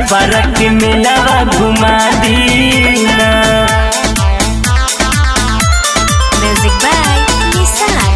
छपर के मेलावा घुमा दीना Music by Nissan.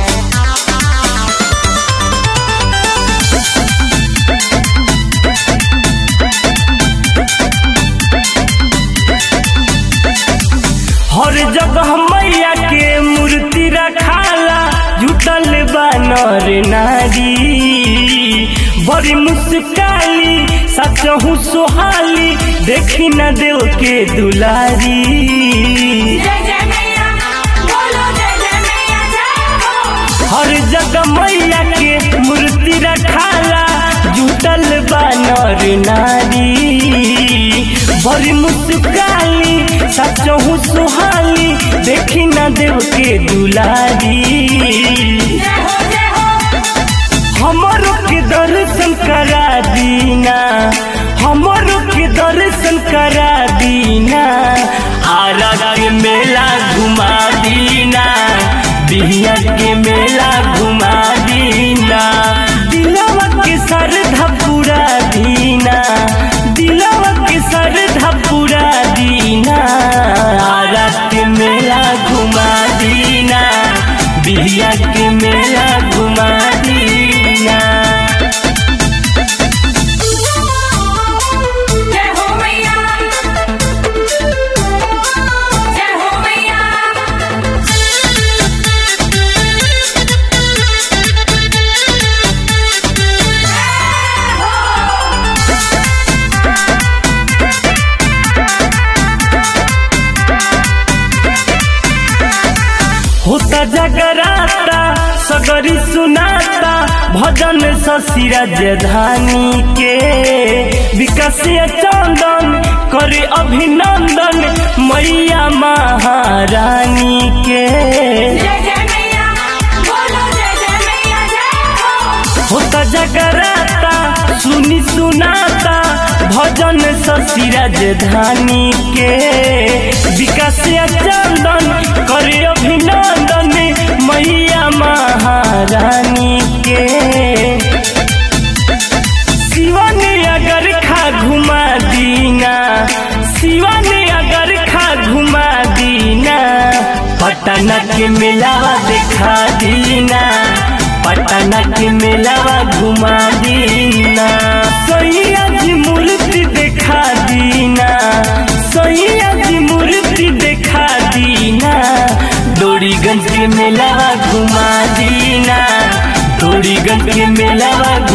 हर जगह मैया के मूर्ति रखाला जुटल बानर नारी बड़ी मुस्काली सचहु सोहाली देखी न देव के दुलारी जय जय मैया बोलो जय जय मैया जय हो हर जगह मैया के मूर्ति रखाला जुटल बानर नारी बड़ी मुस्काली सचहु सुहाली देखी न देव के दुलारी जय हो जय हो हमरो के दर्शन करा दीना हमरो के दर्शन करा दीना आरा के मेला घुमा दीना बिहिया के मेला घुमा दीना दिलवा के श्रद्धा पूरा दीना दिलवा के श्रद्धा पूरा दीना आरा के मेला घुमा दीना बिहिया के मेला घुमा दीना जय हो मैया जय हो मैया होता जगराता सगरी सुनाता भजन शशिराज धानी के विकासीय चंदन करे अभिनंदन मैया महारानी के जय जय मैया बोलो जय जय मैया जय हो होता जगराता सुनी सुनाता भजन शशिराज धानी के विकासीय चंदन करे अभिनंदन मैया महारानी के शिवा ने अगर खा घुमा दीना शिवा ने अगर खा घुमा दीना पटना के मेलावा दिखा दीना पटना के मेलावा घुमा दीना सैया जी मूर्ति दिखा दीना सैया जी मूर्ति दिखा दीना डोरीगंज के मेलावा घुमा दीना डोरीगंज के मेलावा